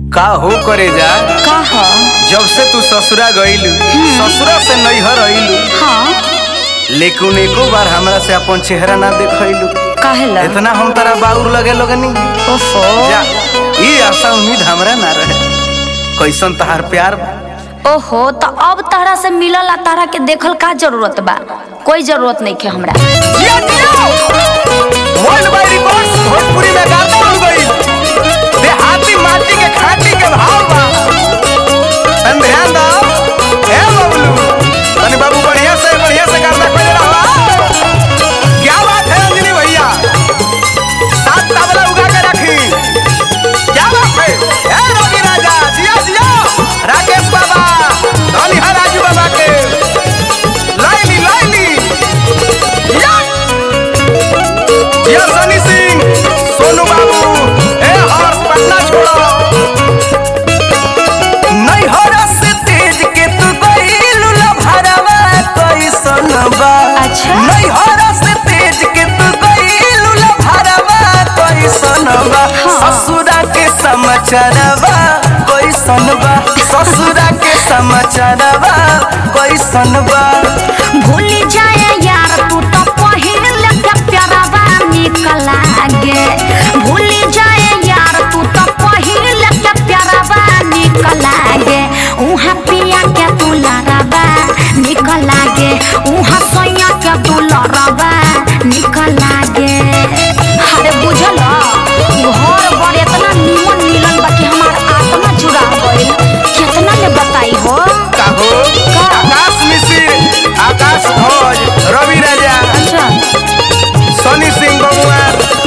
का हो करे जा का ह जब से तू ससुरा गईलू ससुरा से नैहर अइलू हाँ लेकिन एको बार हमरा से अपन चेहरा ना देखैलू काहेला इतना हम तारा बाउर लगे लगनी ओफो जा ई आशा उम्मीद हमरा ना रहे कैसन तहार प्यार बा ओहो तो अब तारा से मिलल आ तारा के देखल का जरूरत बा कोई जरूरत नहीं है हमरा जिया जिया वर्ल्ड वाइड रिकॉर्ड्स भोजपुरी में गाता हो गई देहाती माटी के खाटी के भाव बा तन ध्यान दो ए बबलू तनी बाबू बढ़िया से बढ़िया से गाना खोज रहा क्या बात है अंजलि भैया सात तबला उगा के रखी क्या बात है ए रवि राजा जिया जिया राकेश बाबा धनी है राजू बाबा के लाइली लाइली या या सनी सिंह सोनू बाबू ए हर्ष पटना छोड़ो नैहर से तेज के तू गइलू लभरवा कैसन बा अच्छा। नैहर से तेज के तू गइलू लभरवा कैसन बा ससुरा के समाचारवा कैसन बा ससुरा के समाचारवा कैसन बा भूल जाए यार तू तो पहिले के प्यारवा निकल लागे भूल जाए यार तू तो पहिले के प्यारवा निकल लागे उहाँ पिया के तू लड़ावा निकल लागे उहाँ सोया के तू लड़ावा निकल लागे अरे बुझल घर बड़ इतना निमन मिलल बा कि हमार आत्मा चुरा गइल कितना ले बताई हो काहो का? आकाश मिश्र आकाश भोज रवि राजा अच्छा सनी सिंह बबुआ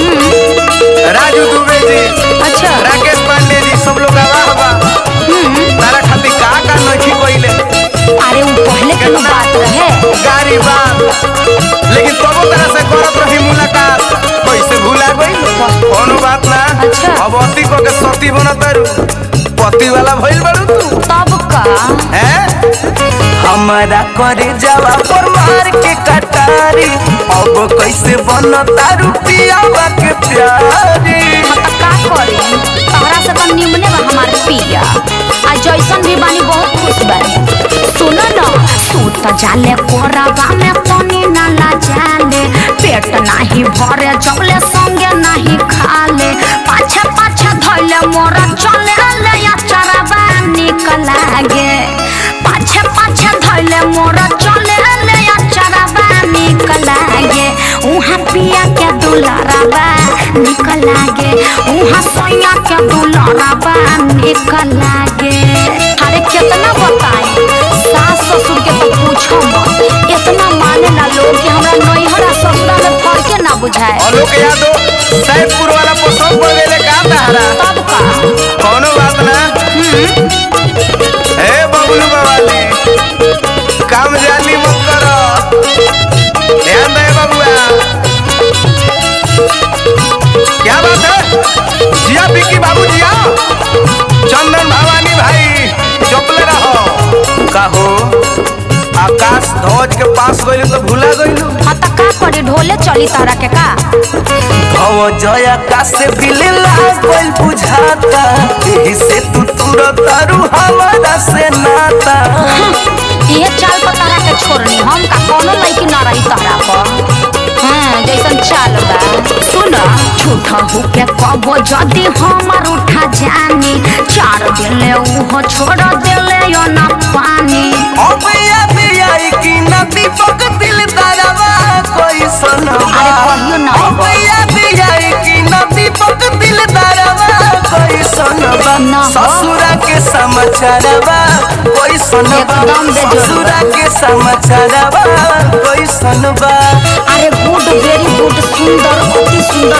राजू दुबे जी अच्छा राकेश पांडे जी सब लोग आवाह बा तारा खातिर का का नखी कइले अरे वो पहले के ना बात रहे गारी बात लेकिन तबो तरह से करत रही मुलाकात कैसे भूला गई कोनो बात ना अच्छा। अब अति को के सती बनत तारू पति वाला भइल बारू तू तब का हैं हमारा करे जावा पर मार के कटारी अब कैसे बनता रुपियावा के प्यारी हम तो का करी तहरा से तो निमने बा हमार पिया आ जैसन भी बानी बहुत खुश बानी सुनो न सूत जाले कोराबा में पानी ना ला जाले पेट नाही भरे जबले संगे नाही खाले पाछे पाछे धइले मोरा चले ले या चराबा निकल लागे पाछे पाछे धइले मोरा चले ले या चराबा निकल लागे उहाँ पिया के दुलाराबा निकल लागे उहाँ सैया के दुलाराबा निकल लागे अरे कितना बताई सास ससुर के तो पूछो मत इतना माने ना लोग कि हमरा नैहर आ ससुरा में फर्के ना बुझाए आलोक यादव सैदपुर वाला पसंद पड़ गए का तारा तब का कोनो बात ना ए बबलू बाबाली काम जाली मत करो ध्यान दे बबुआ क्या बात है जिया बिक्की बाबू जिया चंदन भवानी भाई चुपले रहो कहो आकाश ध्वज के पास गइल तो भूला गइलू हाँ तो का करी ढोले चली तारा के का भव जया का से बिले लागल बुझाता एही से तू तुरत तारू हमारा से नाता ये चाल पर तारा के छोड़नी हम का कोनो लड़की ना रही तारा पर हाँ जैसन चाल बा सुन झूठा होके कबो जदी हमर उठा जानी चार दिले उहो छोड़ दिले यो ना पानी अब याद आई कि न दीपक दिल तारावा कोई सुनवा अरे कहियो ना अब याद आई कि न दीपक दिल तारावा कोई सुनवा ना। ससुरा के समाचारवा कोई सुनवा एकदम बेजोड़ बा। ससुरा के समाचारवा कोई सुनवा अरे गुड वेरी गुड सुंदर अति सुंदर